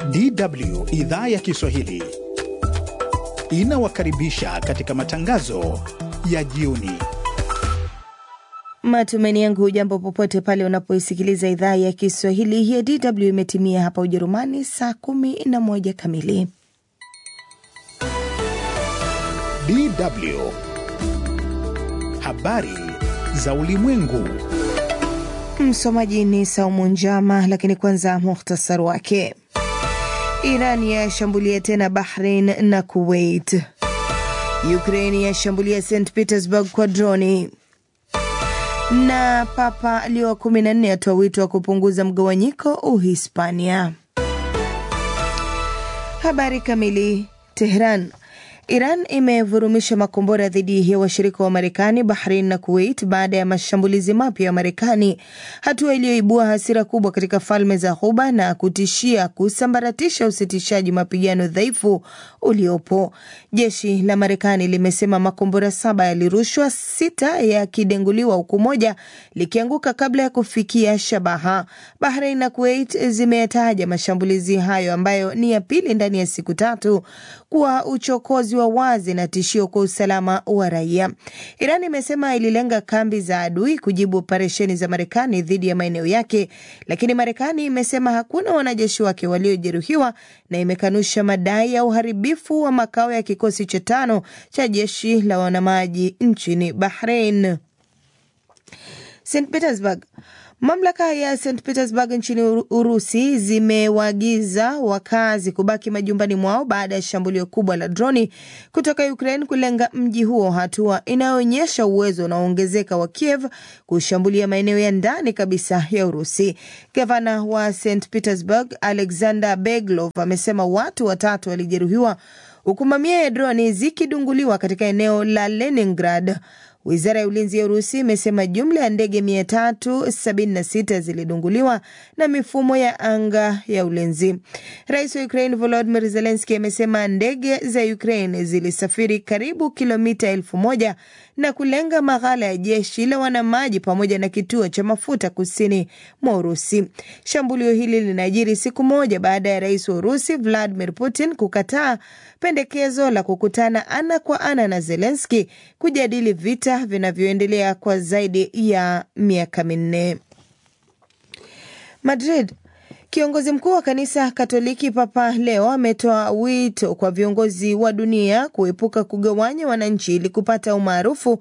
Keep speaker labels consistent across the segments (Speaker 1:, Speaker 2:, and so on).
Speaker 1: DW idhaa ya Kiswahili inawakaribisha katika matangazo ya jioni.
Speaker 2: Matumaini yangu hujambo popote pale unapoisikiliza idhaa ya Kiswahili ya DW. Imetimia hapa Ujerumani saa kumi na moja kamili.
Speaker 1: DW habari za ulimwengu.
Speaker 2: Msomaji ni Saumu Njama, lakini kwanza muhtasari wake. Iran yashambulia tena Bahrain na Kuwait. Ukraini yashambulia St Petersburg kwa droni na Papa Leo wa kumi na nne atoa wito wa kupunguza mgawanyiko Uhispania. Habari kamili. Tehran. Iran imevurumisha makombora dhidi ya washirika wa Marekani, Bahrain na Kuwait baada ya mashambulizi mapya ya Marekani, hatua iliyoibua hasira kubwa katika falme za Ghuba na kutishia kusambaratisha usitishaji mapigano dhaifu uliopo. Jeshi la Marekani limesema makombora saba yalirushwa, sita yakidenguliwa, huku moja likianguka kabla ya kufikia shabaha. Bahrain na Kuwait zimeyataja mashambulizi hayo ambayo ni ya pili ndani ya siku tatu kuwa uchokozi wa wazi na tishio kwa usalama wa raia. Iran imesema ililenga kambi za adui kujibu operesheni za Marekani dhidi ya maeneo yake, lakini Marekani imesema hakuna wanajeshi wake waliojeruhiwa na imekanusha madai ya uharibifu wa makao ya kikosi cha tano cha jeshi la wanamaji nchini Bahrain. St Petersburg. Mamlaka ya St Petersburg nchini Urusi zimewaagiza wakazi kubaki majumbani mwao baada ya shambulio kubwa la droni kutoka Ukraine kulenga mji huo, hatua inayoonyesha uwezo unaoongezeka wa Kiev kushambulia maeneo ya ndani kabisa ya Urusi. Gavana wa St Petersburg Alexander Beglov amesema watu watatu walijeruhiwa huku mamia ya droni zikidunguliwa katika eneo la Leningrad. Wizara ya ulinzi ya Urusi imesema jumla ya ndege 376 zilidunguliwa na mifumo ya anga ya ulinzi. Rais wa Ukraine Volodymyr Zelensky amesema ndege za Ukraine zilisafiri karibu kilomita elfu moja na kulenga maghala ya jeshi la wanamaji pamoja na kituo cha mafuta kusini mwa Urusi. Shambulio hili linajiri siku moja baada ya rais wa Urusi Vladimir Putin kukataa pendekezo la kukutana ana kwa ana na Zelensky kujadili vita vinavyoendelea kwa zaidi ya miaka minne. Madrid. Kiongozi mkuu wa kanisa Katoliki Papa Leo ametoa wito kwa viongozi wa dunia kuepuka kugawanya wananchi ili kupata umaarufu,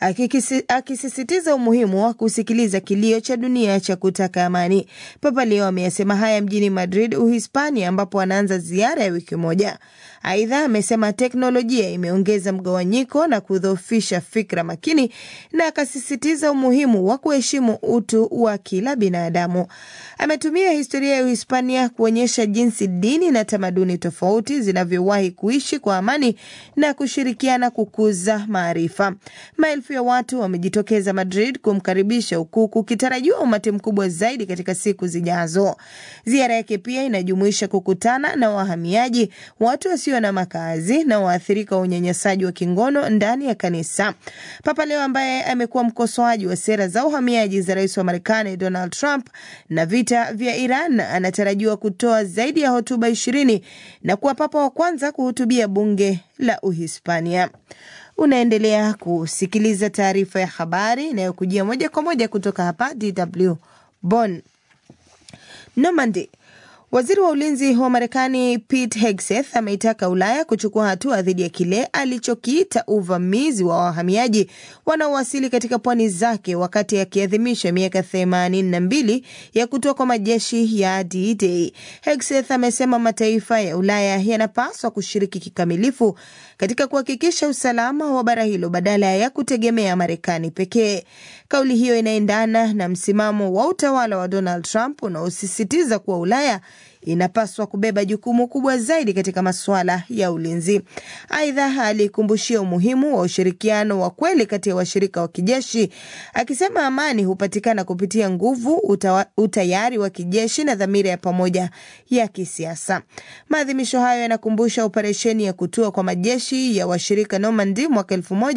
Speaker 2: akisisitiza umuhimu wa kusikiliza kilio cha dunia cha kutaka amani. Papa Leo ameyasema haya mjini Madrid, Uhispania, ambapo anaanza ziara ya wiki moja. Aidha, amesema teknolojia imeongeza mgawanyiko na kudhoofisha fikra makini, na akasisitiza umuhimu wa kuheshimu utu wa kila binadamu. Ametumia historia ya Uhispania kuonyesha jinsi dini na tamaduni tofauti zinavyowahi kuishi kwa amani na kushirikiana kukuza maarifa. Maelfu ya watu wamejitokeza Madrid kumkaribisha, huku kukitarajiwa umati mkubwa zaidi katika siku zijazo. Ziara yake pia inajumuisha kukutana na wahamiaji, watu wasio na makazi na waathirika wa unyanyasaji wa kingono ndani ya kanisa. Papa Leo ambaye amekuwa mkosoaji wa sera za uhamiaji za rais wa Marekani Donald Trump na vita vya Iran anatarajiwa kutoa zaidi ya hotuba ishirini na kuwa papa wa kwanza kuhutubia bunge la Uhispania. Unaendelea kusikiliza taarifa ya habari inayokujia moja kwa moja kutoka hapa DW Bonn. Normandy. Waziri wa ulinzi wa Marekani Pete Hegseth ameitaka Ulaya kuchukua hatua dhidi ya kile alichokiita uvamizi wa wahamiaji wanaowasili katika pwani zake wakati akiadhimisha miaka themanini na mbili ya kutoa kwa majeshi ya D-Day. Hegseth amesema mataifa ya Ulaya yanapaswa kushiriki kikamilifu katika kuhakikisha usalama wa bara hilo badala ya kutegemea Marekani pekee. Kauli hiyo inaendana na msimamo wa utawala wa Donald Trump unaosisitiza kuwa Ulaya inapaswa kubeba jukumu kubwa zaidi katika masuala ya ulinzi. Aidha, alikumbushia umuhimu wa ushirikiano wa kweli kati ya washirika wa kijeshi, akisema amani hupatikana kupitia nguvu, utawa, utayari wa kijeshi na dhamira ya pamoja ya kisiasa. Maadhimisho hayo yanakumbusha operesheni ya kutua kwa majeshi ya washirika Normandy mwaka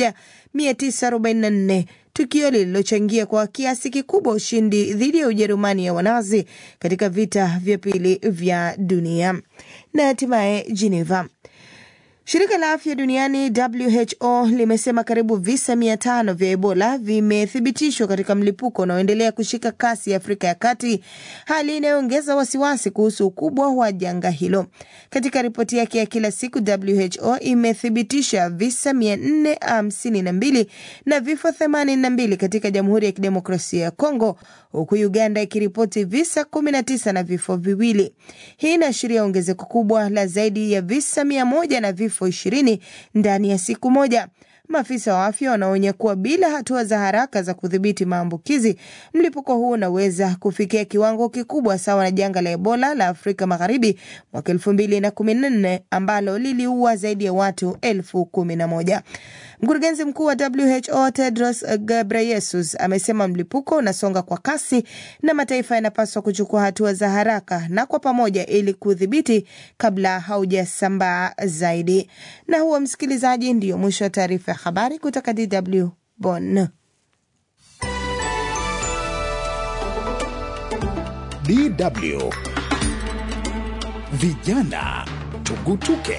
Speaker 2: 1944 tukio lililochangia kwa kiasi kikubwa ushindi dhidi ya Ujerumani ya Wanazi katika vita vya pili vya dunia. Na hatimaye Geneva. Shirika la afya duniani WHO limesema karibu visa mia tano vya Ebola vimethibitishwa katika mlipuko unaoendelea kushika kasi Afrika ya Kati, hali inayoongeza wasiwasi kuhusu ukubwa wa janga hilo. Katika ripoti yake ya kila siku, WHO imethibitisha visa 452 na vifo 82 katika Jamhuri ya Kidemokrasia ya Kongo, huku Uganda ikiripoti visa 19 na vifo viwili. Hii inaashiria ongezeko kubwa la zaidi ya visa mia moja na vifo ishirini ndani ya siku moja. Maafisa wa afya wanaonya kuwa bila hatua za haraka za kudhibiti maambukizi, mlipuko huu unaweza kufikia kiwango kikubwa sawa na janga la Ebola la Afrika Magharibi mwaka elfu mbili na kumi na nne ambalo liliua zaidi ya watu elfu kumi na moja. Mkurugenzi mkuu wa WHO Tedros Ghebreyesus amesema mlipuko unasonga kwa kasi na mataifa yanapaswa kuchukua hatua za haraka na kwa pamoja ili kudhibiti kabla haujasambaa zaidi. Na huo, msikilizaji, ndiyo mwisho wa taarifa ya habari kutoka DW Bonn.
Speaker 1: DW Vijana Tugutuke.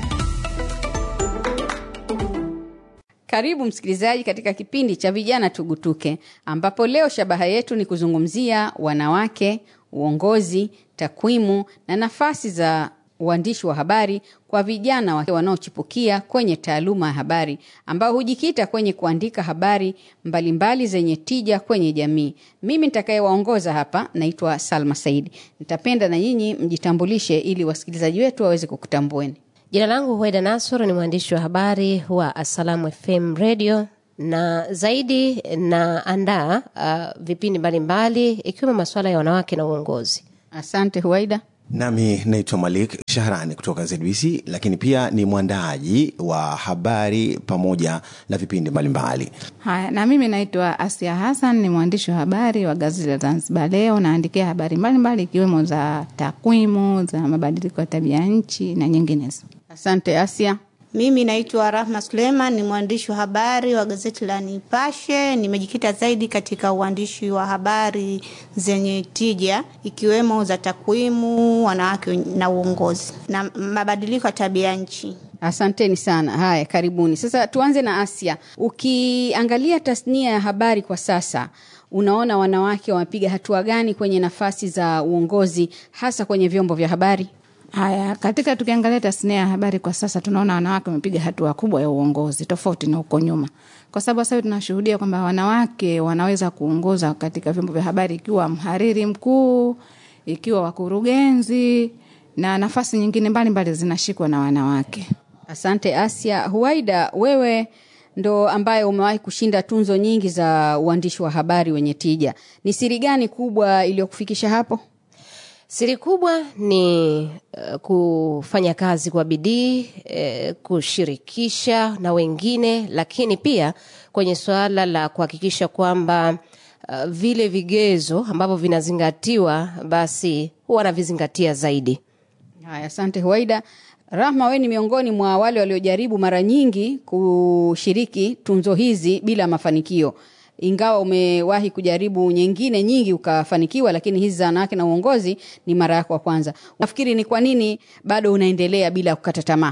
Speaker 3: Karibu msikilizaji katika kipindi cha vijana tugutuke, ambapo leo shabaha yetu ni kuzungumzia wanawake, uongozi, takwimu na nafasi za uandishi wa habari kwa vijana wanaochipukia kwenye taaluma ya habari ambao hujikita kwenye kuandika habari mbalimbali mbali zenye tija kwenye jamii. Mimi nitakayewaongoza hapa naitwa Salma Saidi. Nitapenda na nyinyi mjitambulishe ili wasikilizaji wetu waweze kukutambueni.
Speaker 4: Jina langu Huaida Nasur, ni mwandishi wa habari wa Assalamu FM Radio na zaidi naandaa uh, vipindi mbalimbali ikiwemo masuala ya wanawake na uongozi.
Speaker 3: Asante Huaida.
Speaker 5: Nami naitwa Malik Shahrani kutoka ZBC, lakini pia ni mwandaaji wa habari pamoja na vipindi mbalimbali.
Speaker 6: Haya, na mimi naitwa Asia Hassan, ni mwandishi wa habari wa gazeti la Zanzibar Leo. Naandikia habari mbalimbali ikiwemo za takwimu, za mabadiliko ya tabia nchi na nyinginezo.
Speaker 3: Asante Asia.
Speaker 7: Mimi naitwa Rahma Suleiman, ni mwandishi wa habari wa gazeti la Nipashe. Nimejikita zaidi katika uandishi wa habari zenye tija ikiwemo za takwimu, wanawake na uongozi na mabadiliko ya tabia nchi.
Speaker 3: Asanteni sana. Haya, karibuni. Sasa tuanze na Asia. Ukiangalia tasnia ya habari kwa sasa, unaona wanawake wamepiga hatua gani kwenye nafasi za uongozi, hasa kwenye vyombo vya habari?
Speaker 6: Haya, katika tukiangalia tasnia ya habari kwa sasa, tunaona wanawake wamepiga hatua kubwa ya uongozi tofauti na huko nyuma, kwa sababu sasa tunashuhudia kwamba wanawake wanaweza kuongoza katika vyombo vya habari, ikiwa mhariri mkuu, ikiwa wakurugenzi na nafasi nyingine mbalimbali zinashikwa na wanawake.
Speaker 3: Asante Asia. Huaida, wewe ndo ambaye umewahi kushinda tunzo nyingi za uandishi wa habari wenye tija, ni siri gani kubwa iliyokufikisha hapo?
Speaker 4: Siri kubwa ni uh, kufanya kazi kwa bidii uh, kushirikisha na wengine, lakini pia kwenye suala la kuhakikisha kwamba uh, vile vigezo ambavyo vinazingatiwa basi huwa navizingatia zaidi.
Speaker 3: Haya, asante Huaida. Rahma, wewe ni miongoni mwa wale waliojaribu mara nyingi kushiriki tunzo hizi bila mafanikio ingawa umewahi kujaribu nyingine nyingi ukafanikiwa, lakini hizi za wanawake na uongozi ni mara yako ya kwanza. Nafikiri ni kwa nini bado unaendelea bila kukata tamaa?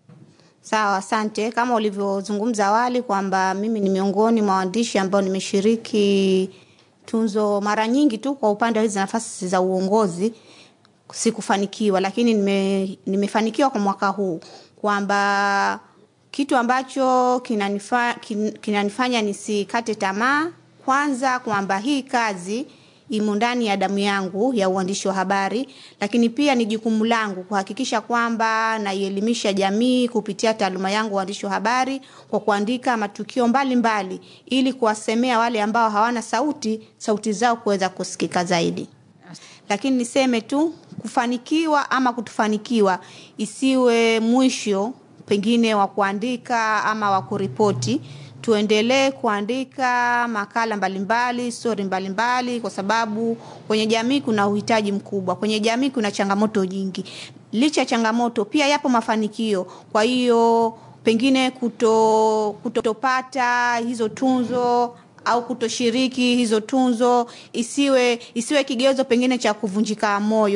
Speaker 7: Sawa, asante. Kama ulivyozungumza awali kwamba mimi ni miongoni mwa waandishi ambao nimeshiriki tunzo mara nyingi tu kwa upande wa hizi nafasi za uongozi sikufanikiwa, lakini nime, nimefanikiwa kwa mwaka huu kwamba kitu ambacho kinanifa, kin, kinanifanya nisikate tamaa, kwanza kwamba hii kazi imo ndani ya damu yangu ya uandishi wa habari, lakini pia ni jukumu langu kuhakikisha kwamba naielimisha jamii kupitia taaluma yangu uandishi wa habari kwa kuandika matukio mbalimbali mbali, ili kuwasemea wale ambao hawana sauti, sauti zao kuweza kusikika zaidi. Lakini niseme tu kufanikiwa ama kutofanikiwa isiwe mwisho pengine wa kuandika ama wa kuripoti. Tuendelee kuandika makala mbalimbali, stori mbalimbali, kwa sababu kwenye jamii kuna uhitaji mkubwa, kwenye jamii kuna changamoto nyingi. Licha ya changamoto, pia yapo mafanikio. Kwa hiyo pengine kuto kutopata hizo tunzo au kutoshiriki hizo tunzo isiwe isiwe kigezo pengine cha kuvunjika moyo.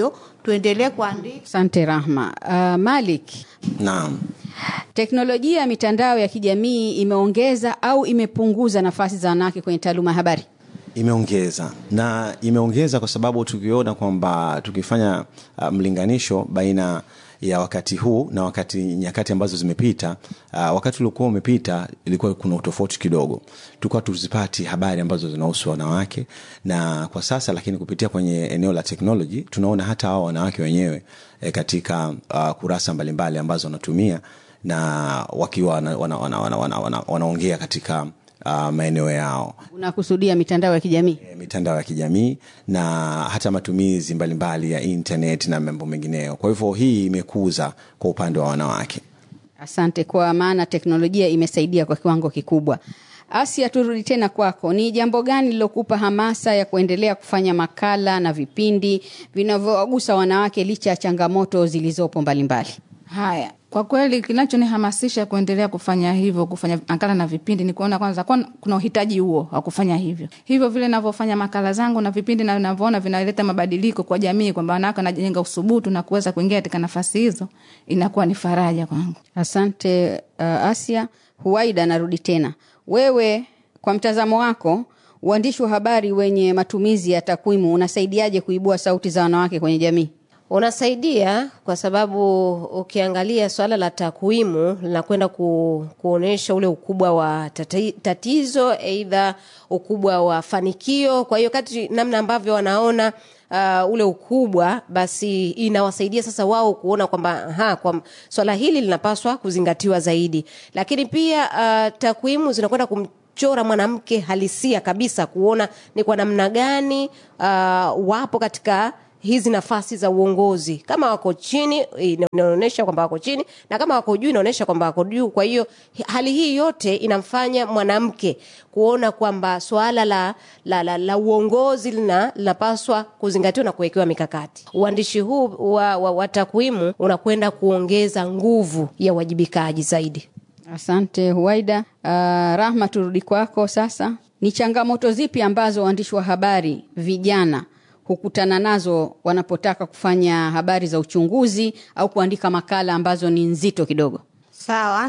Speaker 7: tuendelee kuandika.
Speaker 3: Asante Rahma. Uh, Malik,
Speaker 5: Naam.
Speaker 3: teknolojia ya mitandao ya kijamii imeongeza au imepunguza nafasi za wanawake kwenye taaluma ya habari?
Speaker 5: imeongeza na imeongeza kwa sababu tukiona kwamba tukifanya uh, mlinganisho baina ya wakati huu na wakati nyakati ambazo zimepita uh, wakati uliokuwa umepita ilikuwa kuna utofauti kidogo tulikuwa tuzipati habari ambazo zinahusu wanawake na kwa sasa lakini kupitia kwenye eneo la teknoloji tunaona hata hao wanawake wenyewe eh, katika uh, kurasa mbalimbali ambazo wanatumia na wakiwa wanaongea wana, wana, wana, wana, wana, wanaongea katika uh, maeneo yao
Speaker 3: Unakusudia mitandao ya kijamii?
Speaker 5: eh, mitandao ya kijamii na hata matumizi mbalimbali ya internet na mambo mengineyo kwa hivyo hii imekuza kwa upande wa wanawake
Speaker 3: Asante, kwa maana teknolojia imesaidia kwa kiwango kikubwa. Asia, turudi tena kwako. Ni jambo gani lilokupa hamasa ya kuendelea kufanya makala na vipindi vinavyowagusa wanawake licha ya changamoto zilizopo mbalimbali?
Speaker 6: Haya, kwa kweli kinachonihamasisha kuendelea kufanya hivyo, kufanya makala na vipindi ni kuona kwanza kwa kuna uhitaji huo wa kufanya hivyo. Hivyo vile navyofanya makala zangu na vipindi na navyoona vinaleta mabadiliko kwa jamii, kwamba wanawake wanajenga usubutu na kuweza kuingia katika nafasi hizo, inakuwa ni faraja kwangu.
Speaker 3: Asante uh, Asia. Huwaida, narudi tena wewe, kwa mtazamo wako, uandishi wa habari wenye matumizi ya takwimu unasaidiaje kuibua sauti za wanawake kwenye jamii?
Speaker 4: unasaidia kwa sababu ukiangalia swala la takwimu linakwenda ku, kuonyesha ule ukubwa wa tati, tatizo aidha ukubwa wa fanikio kwa hiyo kati namna ambavyo wanaona uh, ule ukubwa basi inawasaidia sasa wao kuona kwamba aha, kwa swala hili linapaswa kuzingatiwa zaidi lakini pia uh, takwimu zinakwenda kum chora mwanamke halisia kabisa kuona ni kwa namna gani uh, wapo katika hizi nafasi za uongozi kama wako chini inaonyesha kwamba wako chini na kama wako juu inaonyesha kwamba wako juu kwa hiyo hali hii yote inamfanya mwanamke kuona kwamba suala la, la, la, la uongozi lina linapaswa kuzingatiwa na kuwekewa mikakati uandishi huu wa, wa, wa takwimu unakwenda kuongeza nguvu ya uwajibikaji zaidi
Speaker 3: Asante Huwaida. Uh, Rahma, turudi kwako sasa. Ni changamoto zipi ambazo waandishi wa habari vijana hukutana nazo wanapotaka kufanya habari za uchunguzi au kuandika makala ambazo ni nzito kidogo?
Speaker 7: Sawa,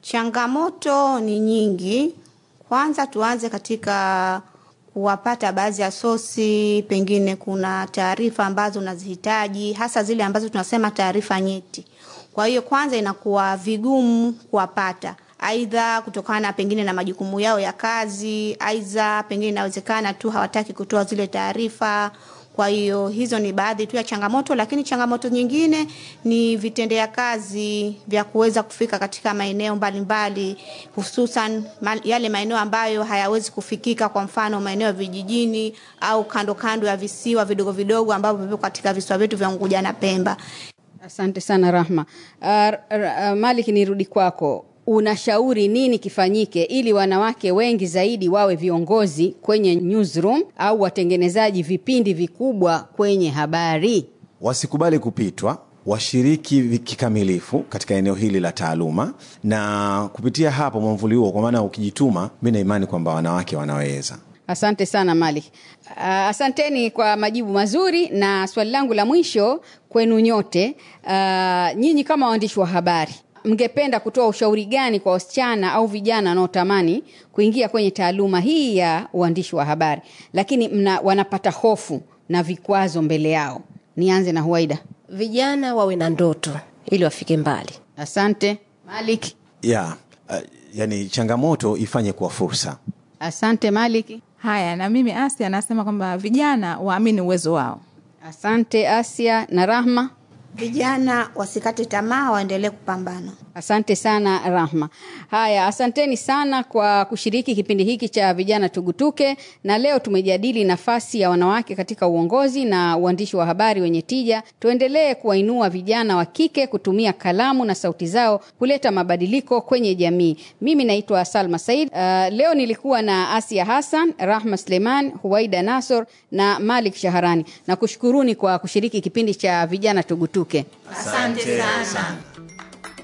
Speaker 7: changamoto ni nyingi. Kwanza tuanze katika kuwapata baadhi ya sosi, pengine kuna taarifa ambazo unazihitaji, hasa zile ambazo tunasema taarifa nyeti. Kwa hiyo kwanza inakuwa vigumu kuwapata, aidha kutokana pengine na majukumu yao ya kazi, aidha pengine inawezekana tu hawataki kutoa zile taarifa. Kwa hiyo hizo ni baadhi tu ya changamoto, lakini changamoto nyingine ni vitendea kazi vya kuweza kufika katika maeneo mbalimbali, hususan ma, yale maeneo ambayo hayawezi kufikika, kwa mfano maeneo ya vijijini au kando kando ya visiwa vidogo vidogo ambavyo vipo katika visiwa vyetu vya Unguja na Pemba.
Speaker 3: Asante sana Rahma. Uh, uh, Malik, nirudi kwako. Unashauri nini kifanyike ili wanawake wengi zaidi wawe viongozi kwenye newsroom au watengenezaji vipindi vikubwa kwenye habari?
Speaker 5: wasikubali kupitwa washiriki vi- kikamilifu katika eneo hili la taaluma na kupitia hapo mwamvuli huo kwa maana ukijituma mi na imani kwamba wanawake wanaweza
Speaker 3: Asante sana Malik. Uh, asanteni kwa majibu mazuri, na swali langu la mwisho kwenu nyote, uh, nyinyi kama waandishi wa habari, mngependa kutoa ushauri gani kwa wasichana au vijana wanaotamani kuingia kwenye taaluma hii ya uandishi wa habari, lakini mna, wanapata hofu na vikwazo mbele yao? Nianze na Huwaida.
Speaker 4: vijana wawe na ndoto ili wafike mbali
Speaker 3: Asante Malik.
Speaker 5: ya uh, yani changamoto ifanye kuwa fursa
Speaker 3: Asante Malik.
Speaker 6: Haya, na mimi Asia anasema kwamba vijana waamini uwezo wao.
Speaker 3: Asante Asia na Rahma.
Speaker 7: Vijana wasikate tamaa, waendelee kupambana.
Speaker 3: Asante sana Rahma. Haya, asanteni sana kwa kushiriki kipindi hiki cha vijana tugutuke, na leo tumejadili nafasi ya wanawake katika uongozi na uandishi wa habari wenye tija. Tuendelee kuwainua vijana wa kike kutumia kalamu na sauti zao kuleta mabadiliko kwenye jamii. Mimi naitwa Salma Said. Uh, leo nilikuwa na Asia Hassan, Rahma Suleiman, Huwaida Nasor na Malik Shaharani. Na kushukuruni kwa kushiriki kipindi cha vijana tugutuke.
Speaker 7: Asante sana.